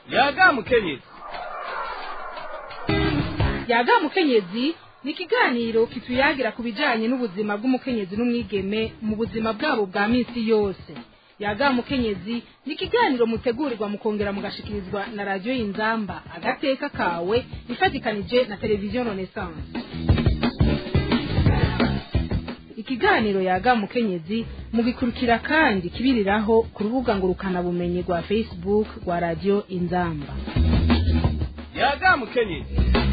yaga mukenyezi yaga mukenyezi ni ikiganiro kituyagira ku bijyanye n'ubuzima bw'umukenyezi n'umwigeme mu buzima bwabo bwa minsi yose yaga mukenyezi ni ikiganiro mutegurirwa mukongera mugashikirizwa na radiyo y'inzamba agateka kawe ifatikanije na televiziyo renaissance ikiganiro yaga mukenyezi mugikurikira kandi kibiriraho ku rubuga ngurukanabumenyi rwa facebook rwa radiyo inzamba yaga mukenyezi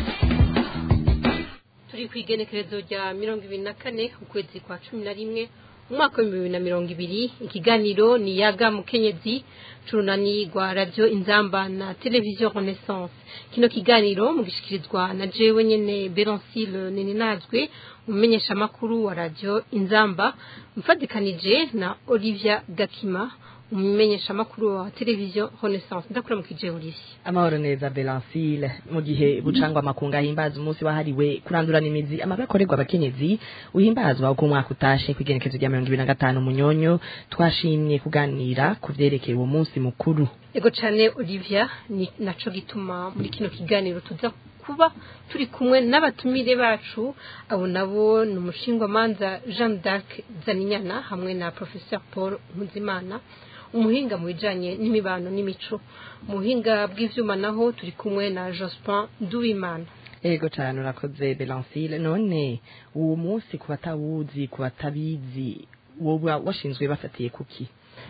turi ku igenekerezo rya mirongo ibiri na kane ukwezi kwa cumi na rimwe umwaka w'ibihumbi bibiri na mirongo ibiri ikiganiro ni yaga mukenyezi curunani rwa radiyo inzamba na televiziyo renaissance kino kiganiro mugishikirizwa na jewe nyene berancile neninazwe umumenyeshamakuru wa radiyo inzamba mfatikanije na olivia gakima umumenyeshamakuru wa televiziyo renaissance ndakura mu kije olivia amahoro neza belancile mu gihe bucangwa amakunga ahimbaza umunsi wahariwe kurandurana imizi amabi akorerwa abakenyezi uhimbazwa uko umwaka utashe kw'igenekezo rya mirongo ibiri na gatanu munyonyo twashimye kuganira ku vyerekeye uwo munsi mukuru ego cane olivia ni naco gituma muri kino kiganiro tuza kuba turi kumwe n'abatumire bacu abo nabo ni umushingwamanza jean d'arc zaninyana hamwe na professeur paul nkuzimana umuhinga mu bijanye n'imibano n'imico mu buhinga bw'ivyuma naho turi kumwe na jospin duwimana ego cane urakoze belancile none uwo munsi ku batawuzi ku batabizi woba washinzwe bafatiye kuki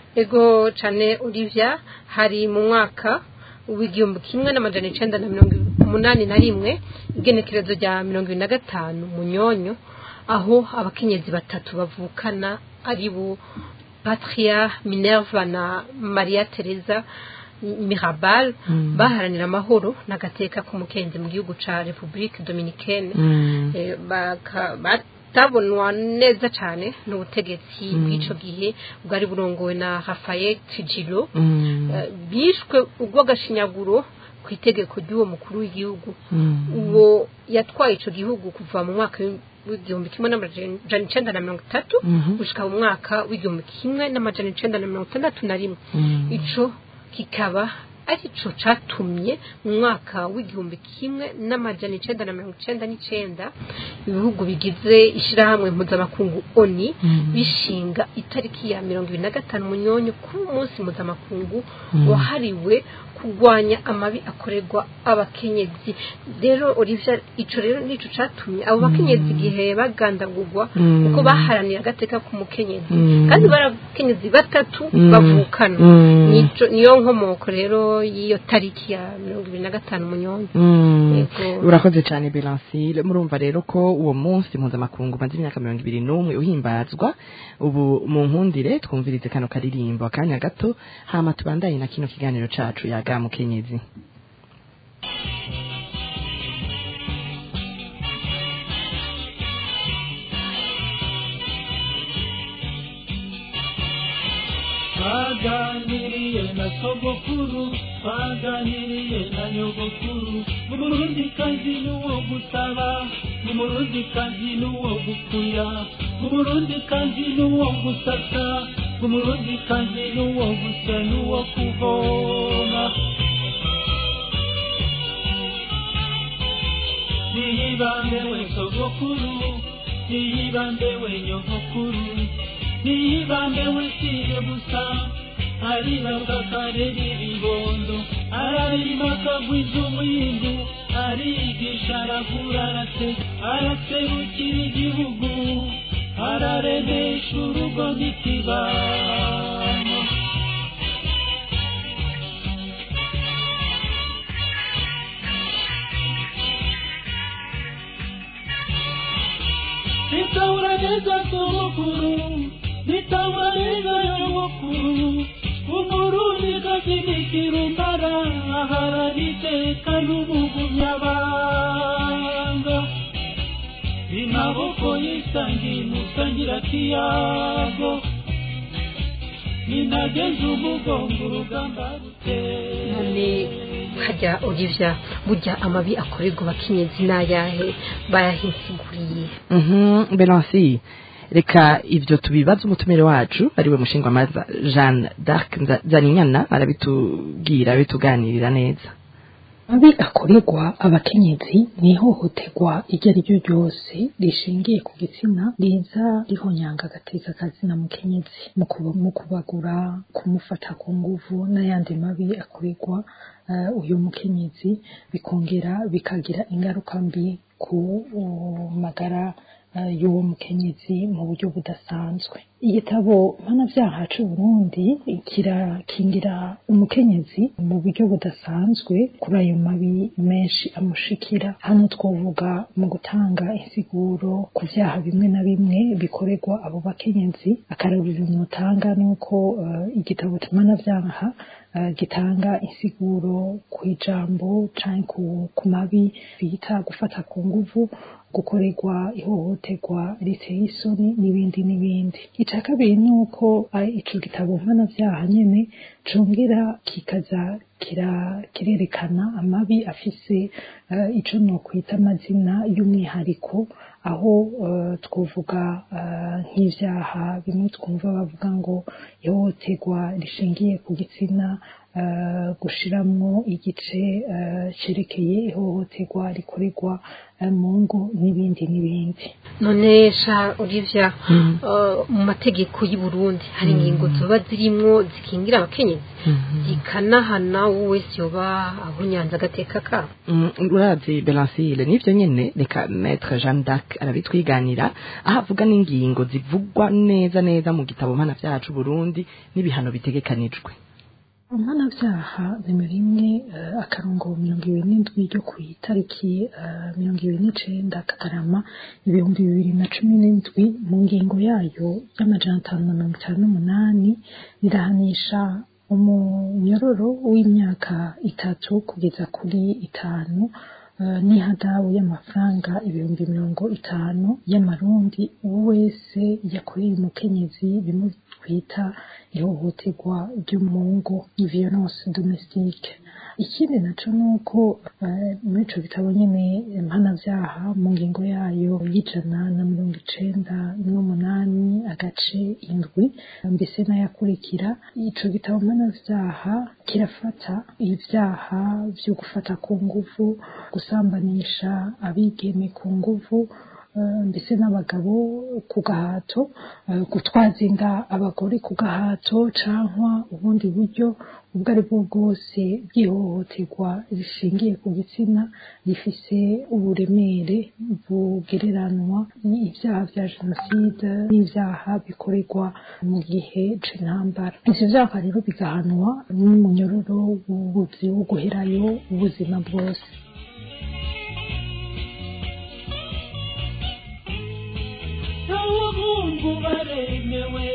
ego cane olivia hari mu mwaka w'igihumbi kimwe n'amajana icenda na mirongo umunani na rimwe igenekerezo rya mirongo ibiri na gatanu munyonyo aho abakenyezi batatu bavukana ari bo patria minerva na maria teresa mirabal baharanira amahoro n'agateka k'umukenzi mu gihugu ca republique dominicaine Eh, baka- batabonwa neza cane n'ubutegetsi bw'ico gihe bwari burongowe na rafael tijilo Eh, bishwe urw'agashinyaguro ku itegeko ry'uwo mukuru w'igihugu uwo yatwaye ico gihugu kuva mu mwaka w'igihumbi kimwe n'amajana icenda na mirongo itatu gushika mu mwaka w'igihumbi kimwe n'amajana icenda na mirongo itandatu na rimwe ico kikaba arico catumye mu mwaka w'igihumbi kimwe n'amajana icenda na mirongo icenda n'icenda ibihugu bigize ishirahamwe mpuzamakungu oni bishinga itariki ya mirongo ibiri na gatanu munyonyo ku munsi mpuzamakungu wahariwe kurwanya amabi akorerwa abakenyezi rero olivia ico rero nico catumye abo bakenyezi igihe bagandagurwa kuko baharanira agateka k'umukenyezi kandi bari abakenyezi batatu bavukana Nico- niyo nkomoko rero y'iyo tariki ya mirongo ibiri na gatanu munyonyo Yego. urakoze cyane belancile murumva rero ko uwo munsi mpuzamakungu umaze imyaka mirongo ibiri n'umwe uhimbazwa ubu mu nkundire twumvirize kano karirimbo akanya gato hama tubandanye na kino kiganiro cacu yaga mukenyezi twaganiriye na sogokuru twaganiriye na nyogokuru umurundi kazi n'uwo gusaba umurundi kazi n'uwo gukuya umurundi kazi n'uwo gusasa umurundi kazi n'uwo gusya n'uwo kuvoma niyibambe we sogokuru niyibambe we nyogokuru niyibambe we siye gusa aribabwa karera ibibondo ararima akagwiza umwindu arigisha aravura arase araserukira igihugu araremesha urugo n'ikibano nitahura neza sogokuru nitahura neza nyogokuru umurundi kazinikira umbara aharana iteka n'umugumyabanga amaboko yisangiye musangira kiyago ninageze umugongo urugamba ruteye none hajya olivia burya amabi akorerwa abakenyezi n'ayahe bayahinsiguriye Mhm, Belansi reka ivyo tubibaza umutumire wacu ariwe mushingwamaza jeanne d'arc Nza- nzaninyana arabitubwira abituganirira neza mabi akorerwa abakenyezi ni ihohoterwa iryo ari ryo ryose rishingiye ku gitsina riza rihonyanga agateza akazina mukenyezi mu kuba- mu kubagura kumufata ku nguvu n'ayandi mabi akorerwa eh, uyu mukenyezi bikongera bikagira ingaruka mbi ku uh, magara eh, y'uwo mukenyezi mu buryo budasanzwe igitabo mpanavyaha c'uburundi kirakingira umukenyezi mu buryo budasanzwe kuri ayo mabi menshi amushikira hano twovuga mu gutanga insiguro ku vyaha bimwe na bimwe bikorerwa abo bakenyezi akarabira umutanga nuko eh, igitabo mpanavyaha eh, gitanga insiguro ku ijambo canke ku- ku mabi bita gufata ku nguvu gukorerwa ihohoterwa riteye isoni n'ibindi n'ibindi icya kabiri ni uko eh, ico gitabo mpanavyaha nyene congera kikaza kira- kirerekana amabi afise eh, ico nokwita amazina y'umwihariko aho eh, twovuga eh, nk'ivyaha bimwe twumva bavuga ngo ihohoterwa rishingiye ku gitsina eh, gushiramwo igice eh, cerekeye ihohoterwa rikorerwa eh, mu ngo n'ibindi n'ibindi none sha olivia eh, mu mategeko y'u Burundi hari ingingo zoba zirimwo zikingira abakenyezi zikanahana uwo wese yoba ahunyanze agateka kabo Mm, uravye belancile nivyo nyene reka maître jeanne d'arc arabitwiganira aho avuga n'ingingo zivugwa neza neza mu gitabo mpana vyacu burundi n'ibihano bitegekanijwe mpanavyaha nimero imwe eh, akarongo mirongo ibiri n'indwi ryo ku itariki eh, mirongo ibiri n'icenda kagarama ibihumbi bibiri na cumi n'indwi mu ngingo yayo y'amajana atanu na mirongo itanu n'umunani rirahanisha umunyororo w'imyaka itatu kugeza kuri itanu eh, n'ihadabu y'amafaranga ibihumbi mirongo itanu y'amarundi uwo wese yakoreye umukenyezi bimwe twita ihohoterwa ryo mu ngo violence domestique ikindi naco nuko eh, muri ico gitabo nyene mpanavyaha mu ngingo yayo y'ijana na mirongo icenda n'umunani agace indwi mbese n'ayakurikira ico gitabo mpanavyaha kirafata ivyaha vyo gufata ku nguvu gusambanisha abigeme ku nguvu eh, mbese n'abagabo ku gahato eh, gutwaza inda abagore ku gahato cankwa ubundi buryo ubwo ari bwo bwose bw'ihohoterwa rishingiye ku gitsina rifise uburemere bugereranwa n'ivyaha vya jenoside n'ivyaha bikorerwa mu gihe c'intambara ivyo vyaha rero bigahanwa n'umunyororo w'ubuzi wo guherayo ubuzima bwose abahungu baremewe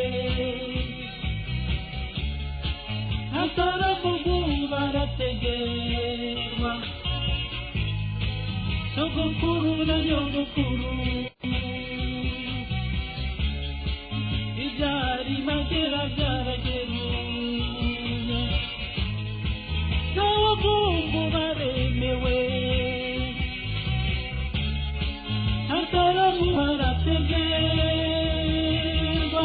ataravugu barategerwa sogokuru na nyogokuru ibyari magera byarageruye abahungu baremewe ataramu barategerwa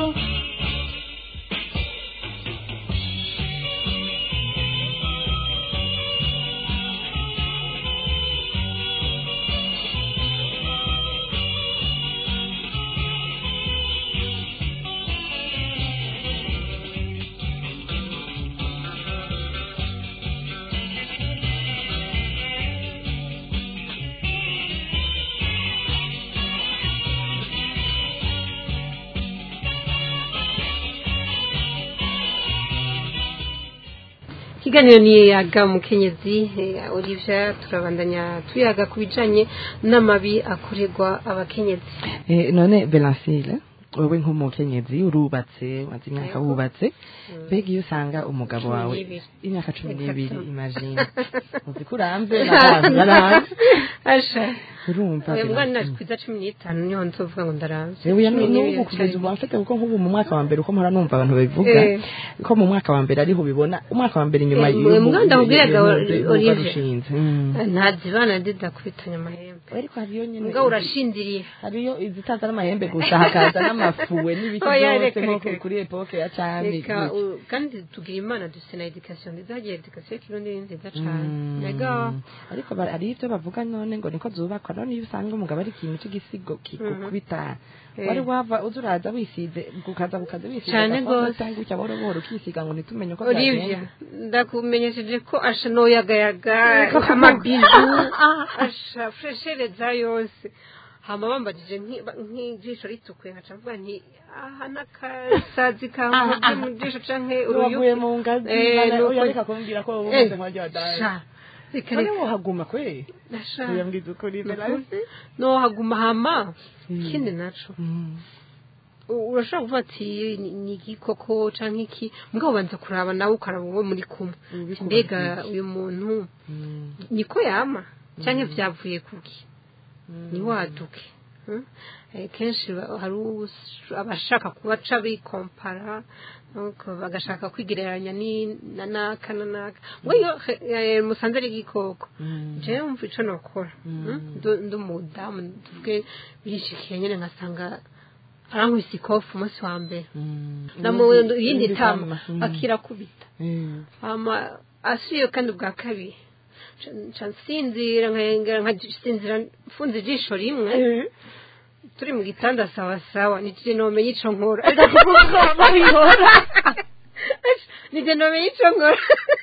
ikiganiro ni yaga mukenyezi eh, olivia turabandanya tuyaga ku bijanye n'amabi akorerwa abakenyezi Eh, none belancile wewe nk'umukenyezi urubatse umaze imyaka Yego. wubatse mbega iyo usanga umugabo Cumi wawe n'ibiri. imyaka cumi Reka n'ibiri tu. imagine uzi ko urambe n'abantu barahazi asha urumva oya mwana Bernardine. naje kwiza cumi n'itanu niho nzovuga ngo ndaranze Yewe ya Cumi n'ubu n'ibiri kugeza ubu cyane. mfite kuko nk'ubu mu mwaka wa mbere uko mpora numva abantu babivuga Eh. ko mu mwaka wa mbere ariho ubibona umwaka wa mbere inyuma Eh, y'ubu- mwe ndakubwiraga, y'ubu- y'ubu Olivier. barushinze. Mm. ntazibana ndidakubitanya amahembe ariko hariyo nyine mbwa urashindiriye hariyo izitaza n'amahembe gusa hakaza n'amafuwe n'ibiki Oya, byose reka, nko reka. kuri epoke ya cami reka u- kandi tugira imana dufite na edikasiyo nziza hagiye edikasiyo y'ikirundi ni nziza cyane Mm. mbega ariko ba- hari ibyo bavuga none ngo niko zubakwa none iyo usanga umugabo ari ikintu cy'igisigo kikukubita Eh. wari wava uza uraza wisize ukaza ukaza wisize Cane agafoto gose. cyangwa icyo buhoro buhoro ukisiga ngo ntitumenye uko olivia byagenze. ndakumenyesheje ko asha noyagayaga amabizu asha fureshereza yose hama bambajije nki- ba- nk'ijisho ritukuye nkaca mvuga nti aha n'akasazi kamuze mu jisho canke wavuye uruyuki mu ngazi Eh, bana- nuko- oya reka kumbwira ko wowe Eh, umeze nk'uwaryo wadaye sha reka none reka wohaguma kwe nasha uyambwiza ukuri Melanie. nohaguma hama Mm. ikindi naco Mm. u- urashobora kuvuga ati ni ni igikoko canke iki mugabo ubanza kuraba nawe ukaraba uwo muri kumwe Ubikubaza mbega iki? uyu muntu Mm. niko yama canke vyavuye kuki ni waduke Hmm? Eh, kenshi ba- hari us- abashaka kuba ca bikompara nuko bagashaka kwigereranya ni- na naka na naka ngo iyo eh, musanze ari igikoko Mm. jewe mva ico nokora Hmm? Ndu- ndi umudamu tuvuge bishikiye nyene nkasanga arankubise ikofu umunsi wa mbere Mm. namu Ubundi- iyindi ubundi tama kama. Mm. akirakubita Mm. hama asubiye kandi ubwa kabiri Ca- ca nsinzira nkengera nkasinzira mfunze ijisho rimwe Eh. turi mu gitanda sawa sawa nije nomenye ico nkora nije nomenye ico nkora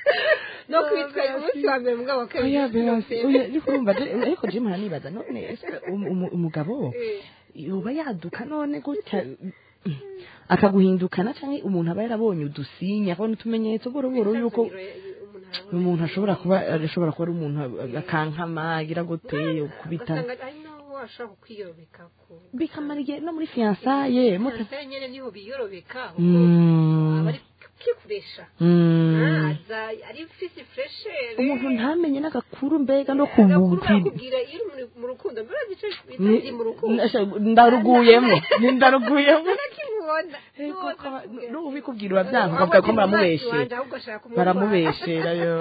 no kwitwa umunsi wa mbere mugabo wa kabiri oya berasi oya ariko urumva je- ariko je mpora nibaza none ese um- umu- umugabo yoba yaduka none gutya mm, akaguhindukana canke umuntu aba yarabonye udusinya akabona utumenyetso boro boro yuko umuntu ashobora kuba ashobora kuba ari umuntu akankama agira gute kubita ugasanga ari naho washobora kwiyobeka ku bikamara igihe no muri fiyansaye muta Fiyansaye nyene niho biyorobeka Mm. aba ari kwikoresha Mm. aza ari fisi freshere umuntu ntamenye n'agakuru mbega no Agakuru kubuti barakubwira iyo uri muri- mu rukundo mbere bice bitazi mu rukundo ndaruguyemo ni ndaruguyemo nakimubona Ego, kaba- n'ubu bikubwira urabyanga ukavuga ko baramubeshe baramubeshera yo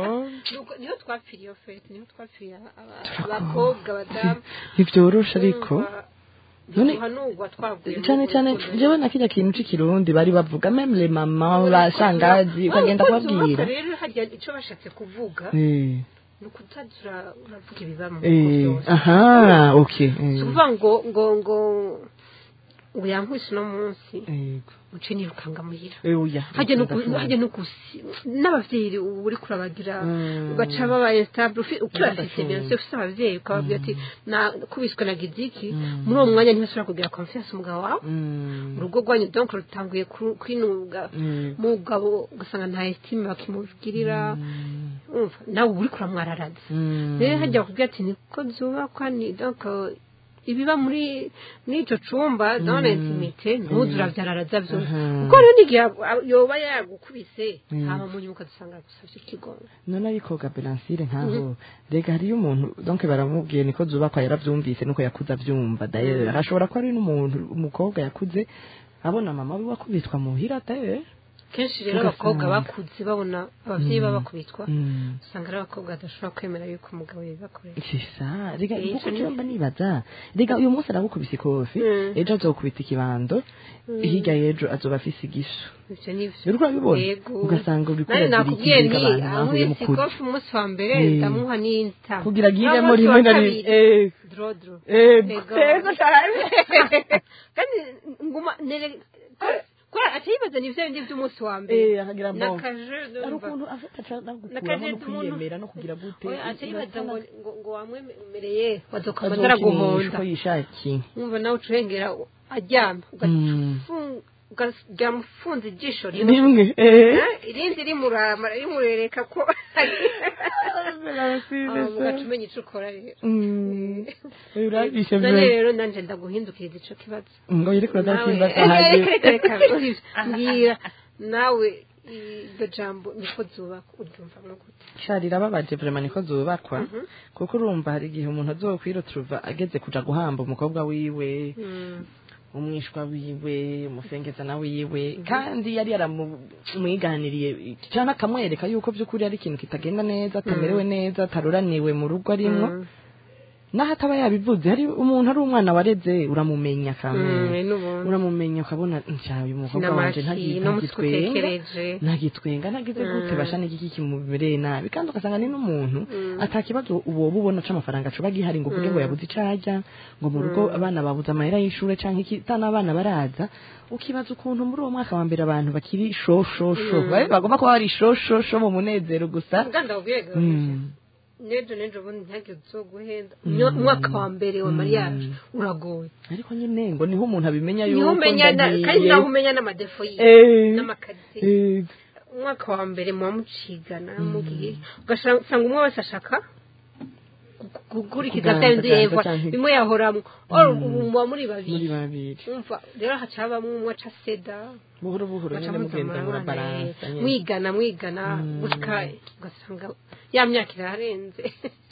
niyo twapfiriye iyo fete niyo twapfiriye aba- abakobwa abadamu ntibyoroshe ariko None- ntuhanurwa twaguye cyane cyane jewe na kirya kintu c'ikirundi bari bavuga meme le mama bashangazi ukagenda kubabwira rero hajya icyo bashatse kuvuga Eh, ni ukutagira uravuga ibiba mu eh, bihugu byose aha okay eh, si ukuvuga ngo ngo ngo ngo yankubise uno munsi yego muce nirukanga muhira Eh, oya hajya no ku- hajya no kusi n'abavyeyi ubu uri kurabagira Mm. baca babaye stable ufi- ukibafise Ndashobora. bien sûr ufise abavyeyi ukababwira ati nakubiswe na giziki muri uwo mwanya ntibashobora kugira confiance umugabo wawe Mm, urugo rwanyu donc rutanguye ku- kwinuga mm, mugabo ugasanga nta estime bakimugirira mm, umva nawe uba uri kuramwararaza mm. rero hajya bakubwira ati niko zubakwa ni donc ibiba muri muri ico cumba dans l'intimité ntuzi uravyararaza vyose Mhm. kuko rero n'igihe ab- yoba yagukubise Mm. hama mu nyuma ukadusanga yagusavye ikigongo none ariko gabelansire nkaho rega hariyo umuntu donc baramubwiye niko zubakwa yaravyumvise nuko yakuze avyumva daye hashobora ko ari n'umuntu umukobwa yakuze abona mama we wakubitwa muhira daye kenshi rero Ugasanga. abakobwa bakuze babona abavyeyi baba bakubitwa Mm. usanga ari abakobwa badashobora kwemera yuko umugabo yabibakorera sisa rega Eh, kuko ico ni- cyumba nibaza rega uyu munsi aragukubise ikofi Mm. ejo azokubita ikibando hirya y'ejo azoba afise igisho ivyo nivyo uriko urabibona Yego. ugasanga uriko nari uragira nakubwiye ikindi ni abantu bahuye mu ankubise kuzi ikofi umunsi wa mbere Eh. ndamuha n'inta kugira agiremo Umunsi wa rimwe na rimwe kabiri, Eh, drodro eh, Ego. ego cyane kandi nguma nere kora atayibaza ni vya bindi vy'umunsi wa mbere Eh, akagira bon. nakaje ari ukuntu afite ashaka gukuramo Nakaje no kwiyemera no kugira gute oya atayibaza ngo Urabona- ngo ngo wamwemereye wazokomeza azokinisha araguhonda uko yishakiye umva nawe ucurengera aryama Mm. ukaryama ufunze ijisho rimwe rimwe eh Eh, irindi rimurama rimurereka ko ugaca umenya ico ukora rero Mm. urabishe none vre rero nanje ndaguhindukiriza ico kibazo ngo yiri kuraza Nawe- simba Eh, reka, sahaje reka, reka, mbwira nawe iryo jambo niko zubaka uryumva gute sha rirababaje vraiment niko zubakwa kuko urumva hari igihe umuntu azokwiruturuva ageze kuja guhamba umukobwa wiwe umwishwa wiwe umufengezana wiwe kandi yari yaramwiganiriye cyangwa akamwereka yuko by'ukuri ari ikintu kitagenda neza atamerewe neza ataruraniwe mu rugo arimwo naho ataba yabivuze hari umuntu ari umwana wareze uramumenya kamwe uramumenya ukabona nshya uyu mukobwa wanje ntagi- n'umutwe ntagitwenga utekereje ntagitwenga ntagize gute basha n'igiki kimubereye nabi kandi ugasanga ni n'umuntu atakibazo uwo ubona c'amafaranga coba gihari ngo uvuge ngo yabuze ico arya ngo mu rugo abana babuze amahera y'ishure canke iki tana abana baraza ukibaza ukuntu muri uwo mwaka wa mbere abantu bakiri shoshosho babe bagomba kuba bari shoshosho mu munezero gusa nganda ubwega Mm. nejo nejo ubundi ntihagire uzoguhenda umwaka wa mbere wa mariage uragoye ariko nyine ngo niho umuntu abimenya yuko niho umenya na- ndagiye. kandi naho umenya n'amadefo yiwe Eh, n'amakaritsiye eh, umwaka wa mbere muba mucigana mugiye ugasanga umwe wese ashaka gu- gukurikiza Kuganza, bya bindi ganza yeva canke- bimwe yahoramwo or ubu muba muri muri babiri babiri umva rero haca habamwo umwe aca seda buhoro buhoro baca nyine mugenda muzamurana, murabaransa eh, nyine. mwigana mwigana Mm. gushika ugasanga ya myaka irarenze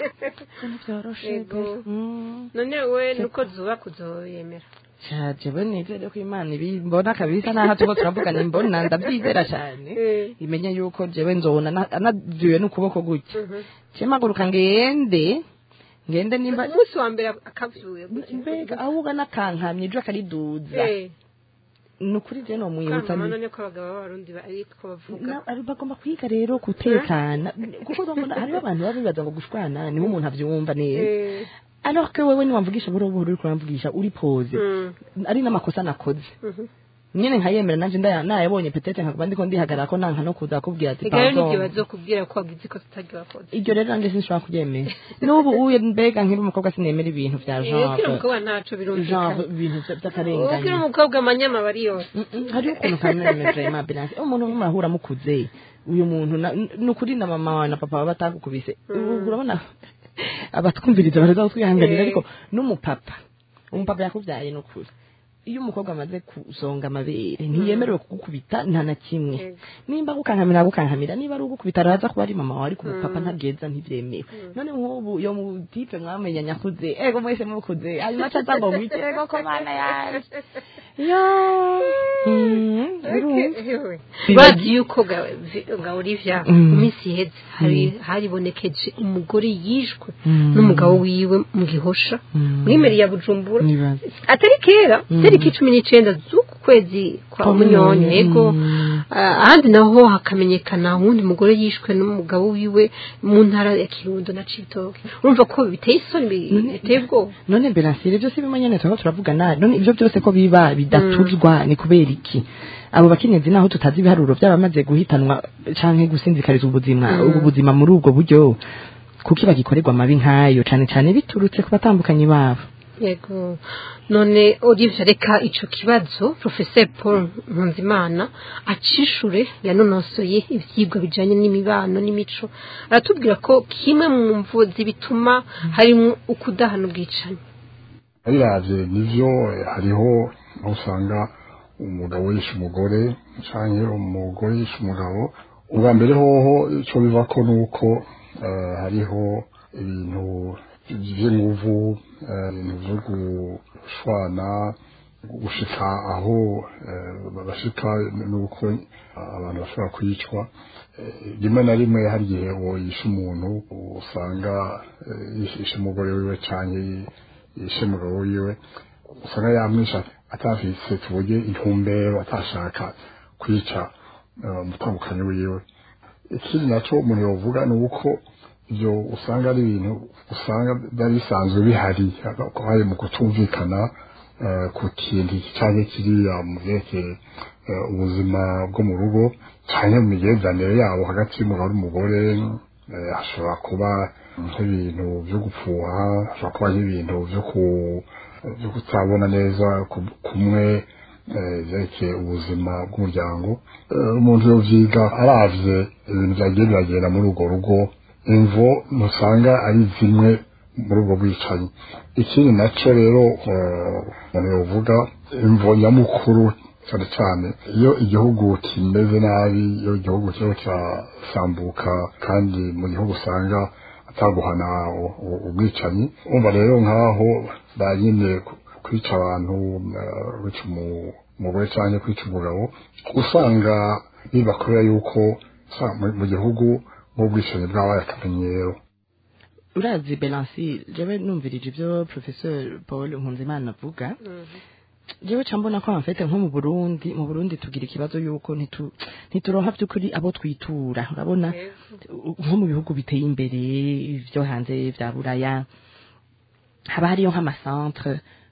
Vyoroshe Yego. pe. Mm. none we nuko zuba kuzoyemera Sha, jewe nizere ko imana ibimbona kabisa naho tuko turavugana imbona ndabyizera cyane Eh. imenye yuko jewe nzobona na- anavyuye n'ukuboko gutya Mhm. cemaguruka ngende ngende nimba umunsi wa mbere akavyuye mbega ahubwo nakankamye ijwi akariduza Eh, ni ukuri je nomwibutsa kankama ni- none ko abagabo b'abarundi ba- ariko bavuga Na- ari- bagomba kwiga rero gutekana kuko urabona hariho abantu baba bibaza ngo gushwana niho umuntu avyumva neza Eh, alors que wewe niwamvugisha buhoro buhoro uriko uramvugisha uri pose mm, ari n'amakosa nakoze mhm. nyine nkayemera nanje ndaya nayabonye petete nkakuba ndiko ndihagarara ko nanka no kuza kubwira ati Ega rero pardon. n'igihe bazokubwira ko wagize ko tutaryo wakoze iryo rero nanjye sinshobora kuryemera n'ubu uye mbega nkiri umukobwa sinemera ibintu vya Eh, ukiri genre umukobwa ntaco genre birumvikana ibintu vya- ukiri vy'akarengane umukobwa amanyama bari yose Mm, mm, hariho ukuntu kameme vraiment bilance umuntu murahura mukuze uyu muntu na- n- ni ukuri na mama wawe na papa baba batagukubise Ubu urabona abatwumviriza baraza kutwihanganira Eh. ariko n'umupapa umupapa yakubyaye ni ukuri iyo umukobwa amaze kusonga amabere ntiyemerewe kugukubita nta na kimwe Yego. nimba gukankamira gukankamira niba ari ugukubita araza kuba ari mama wawe ariko umupapa ntabweza ntibyemewe none nk'ubu iyo mutipe mwamenya nyakuze ego mwese mukuze hanyuma acaza ngo mwite ego ko mana yanjye yo Mm, birumva. bazi yuko ga- vi- ga Olivia Mm. mu minsi iheze hari haribonekeje umugore yishwe Mm. n'umugabo wiwe mu gihosha Mm. muri meri ya bujumbura Nibaza. atari kera Mm. tariki cumi n'icenda z'uku kwezi kwa Kwa munyonyo Munyonyo, yego mm. Ah, ahandi naho hakamenyekana uwundi mugore yishwe n'umugabo wiwe mu ntara ya kirundo na cibitoke urumva ko biteye isoni bi- None- biteye ubwoba none mberansire ibyo si bimwe nyene turaba turavugana none ibyo byose ko biba bidatuzwa ni kubera iki abo bakenyezi naho tutazi ibiharuro by'abamaze guhitanwa canke gusinzikariza ubuzima Mm. ubu buzima muri ubwo buryo kuki bagikorerwa amabi nk'ayo cane cane biturutse ku batambukanyi babo yego none Olivier reka ico kibazo professeur Paul Nkunzimana acishure yanonosoye ivyigwa bijanye n'imibano n'imico aratubwira ko kimwe mu mvuzi bituma harimo ukudahana ubwicanyi biravye nivyo eh, hariho aho usanga umugabo yishe umugore canke umugore yishe umugabo ubwa mbere hoho ico bivako nuko eh, hariho ibintu vy'inguvu eh, ibintu vyo gushwana gushika aho eh, bashika nuko abantu bashobora kwicwa Eh, rimwe na rimwe hari igihe uwo yishe umuntu usanga eh, yishe umugore wiwe canke yishe umugabo wiwe usanga yamwisha atafise tuvuge intumbero atashaka kwica eh, umutambukanyi wiwe ikindi naco umuntu yovuga ni uko ivyo usanga ari ibintu usanga byari bisanzwe bihari ko hari mu kutumvikana eh, ku kintu iki canke kiriya mu vyerekeye eh, ubuzima bwo mu rugo canke mu migenzanire yabo hagati y'umugabo n'umugore eh, hashobora kuba nk'ibintu vyo gupfuha hashobora kuba nk'ibintu vyo ku vyo kutabona neza ku- kumwe eh, vyerekeye ubuzima bw'umuryango Eh, umuntu yovyiga aravye ibintu vyagiye biragenda muri urwo rugo imvo ntusanga ari zimwe muri ubwo bwicanyi ikindi naco rero eh, umuntu yovuga imvo nyamukuru cyane cyane iyo igihugu kimeze nabi iyo igihugu kirimo kirasambuka kandi mu gihugu usanga ataguhana u- u- ubwicanyi umva rero nk'aho banyine kwica abantu eh, kwica umu- umugore cyangwa kwica umugabo usanga biba kubera yuko sa- mu- mu gihugu nk'ubwicanyi bwabaye akamenyero urazi belansi jewe numvirije ibyo professeur paul nkunzimana avuga jewe ca mbona ko amfete nko mu burundi mu burundi tugira ikibazo yuko ntitu- ntituronka by'ukuri abo twitura urabona nko mu bihugu biteye imbere byo hanze vya buraya haba hariyo nk'amacentre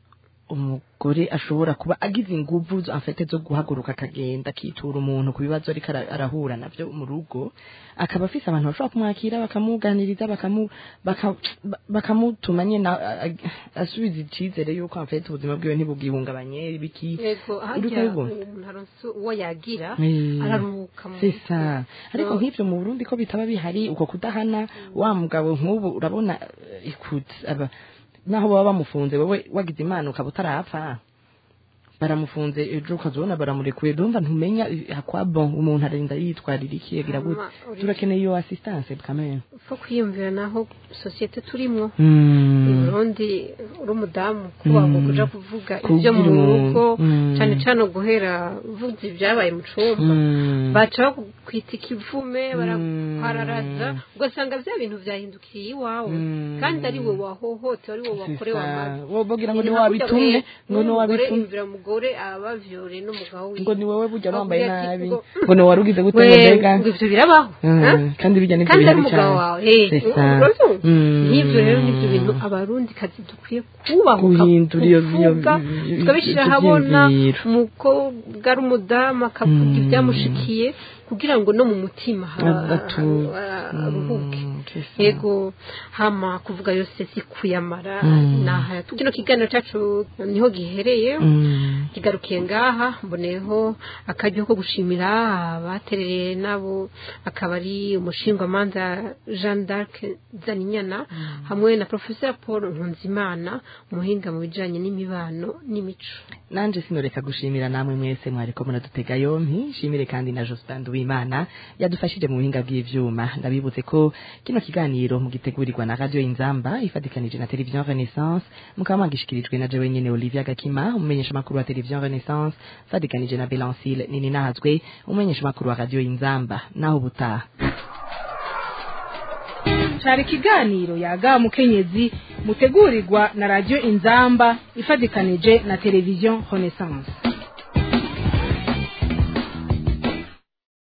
umugore ashobora kuba agize inguvu zo- afite zo guhaguruka akagenda akitura umuntu ku bibazo ariko ara- arahura navyo mu rugo akaba afise abantu bashobora kumwakira bakamuganiriza bakamu baka- ba- bakamutuma nyene a- a- asubiza icizere yuko afite ubuzima bwiwe ntibugihungabanye biki yego Uri harya kubibona? umuntu aronse uwo yagira Eh, araruhuka mu c'est ça ariko No. nk'ivyo mu Burundi ko bitaba bihari uko kudahana wa mugabo nk'ubu urabona eh, ikut aba naho baba bamufunze wowe wagize imana ukaba utarapfa baramufunze ejo ukazibona baramurekuye ndumva ntumenya eh, akwa bon umuntu arinda yitwarira iki yagira gute Hama, uri- turakeneye iyo assistance kamere fo kwiyumvira naho sosiyete turimwo i mm. burundi uri umudamu kubaho Mm. kuja kuvuga ibyo mu Kubwira umuntu. rugo Mm. cane cane guhera uvuze ibyabaye mu cumba Mm. baca bakwita ikivume barakwararaza Mm. ugasanga bya bintu vyahindukiye iwawe Mm. kandi ari we wahohotewe ari we wakorewe C'est ça. amabi Wo- bogira ngo ni Ni wabitumye ngo ni umugore wabitumye imvira umugore abavyore n'umugabo wiwe ngo ni wowe burya wambaye Avuga ati, nabi ngo- ngo ni warugize gute we ngo mbega ngo ivyo birabaho Mm, ha? kandi bijya n'ibyo kandi ari bihari umugabo cyane wawe hey, C'est ça. uravyumva? Mm. nk'ivyo rero nivyo bintu abarundi kazi dukwiye kubahuka Guhindura iyo- iyo- kuvuga iyo- tukabishyira ibyo ahabona vyiyumviro. umukobwa ari umudamu akavuga Mm. ibyamushikiye kugira ngo no mu mutima ha- Agatu- ha- aruhuke Mm, c'est ça. yego hama kuvuga yose si kuyamara Mm. naha kino kiganiro cacu niho gihereye Mm. kigarukiye ngaha mboneyeho akaryo ko gushimira abaterereye nabo akaba ari umushingwamanza jean d'arc zaninyana hamwe na professeur paul nkunzimana umuhinga mu bijanye n'imibano n'imico nanje sinoreka gushimira namwe mwese mwariko muradutega yompi shimire kandi na Jospin Nduwimana yadufashije mu buhinga bw'ivyuma ndabibutse ko kino kiganiro mugitegurirwa na radio Inzamba ifatikanije na television Renaissance mukaba mwagishikirijwe na jewe nyene Olivia Gakima umumenyesha makuru wa television Renaissance fatikanije na Belancile nini nazwe umumenyesha makuru wa radio Inzamba naho butaha cari ikiganiro yaga mukenyezi mutegurirwa na radio inzamba ifatikanije na televiziyo renaissance